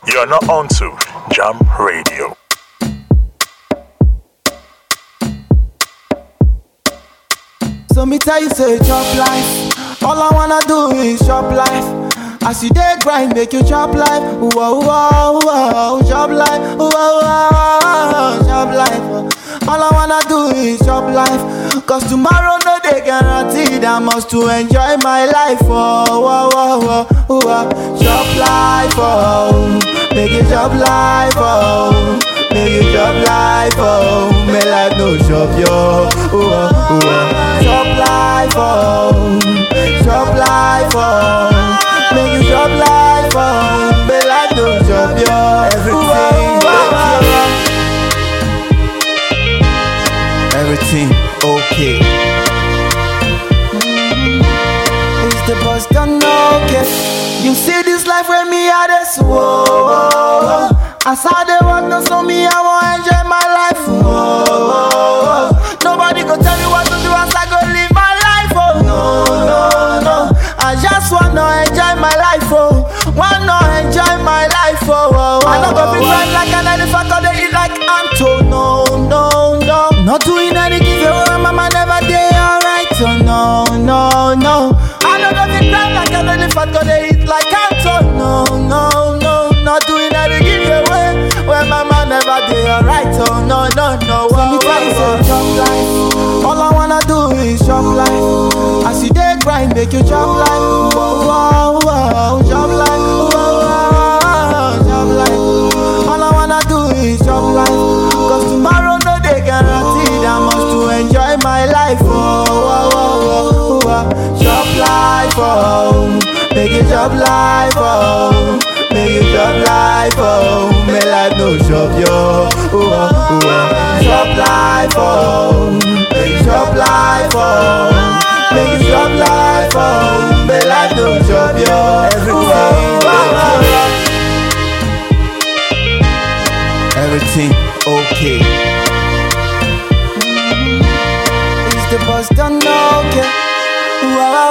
You're not on to Jam Radio. So me tell you say chop life. All I wanna do is chop life. As you dey grind, make you chop life. Whoa, whoa, whoa, chop life. Whoa, whoa, chop life. All I wanna do is chop life. Cause tomorrow no day guaranteed. I must to enjoy my life. Oh, whoa, whoa, whoa, whoa. Chop life, oh. Make you chop life, oh. Make you chop life, oh. May life no chop yo. Oh, oh, oh. Chop life, oh. Chop life, oh. Make you chop life, oh. May life no chop yo. Everything, Everything okay. It's the bus done okay. You see this life with me, I just whoa. As I dey walk, no so me, I want enjoy my life. Whoa. Nobody go tell me what to do as I go live my life. Oh no, no, no. I just wanna enjoy my life. Oh, wanna enjoy my life. Oh, oh, oh. I don't go be grind like an elephant or they eat like Anto. No, no, no. Not doing any giveaway, mama never dey alright. Oh no, no, no. I don't go be grind like an elephant or they eat like Anto. No, no, no. Not doing any giveaway, when mama never dey alright. Oh no, no, no. Oh, oh, oh. Chop life. All I wanna do is chop life. As you dey grind, make you chop life. Whoa, whoa, whoa, chop life. Whoa, whoa, chop life. All I wanna do is chop life. Cause tomorrow no day guaranteed. I must to enjoy my life. Oh, whoa, whoa, whoa, whoa. Chop life, oh. Make you chop life, oh. Make you chop life, oh. May life no chop yo. Oh, oh, oh. Chop life, oh. Make you chop life, oh. Make you chop life, oh. May life no chop yo. Everything, Everything okay. Is the bus done okay? Wow,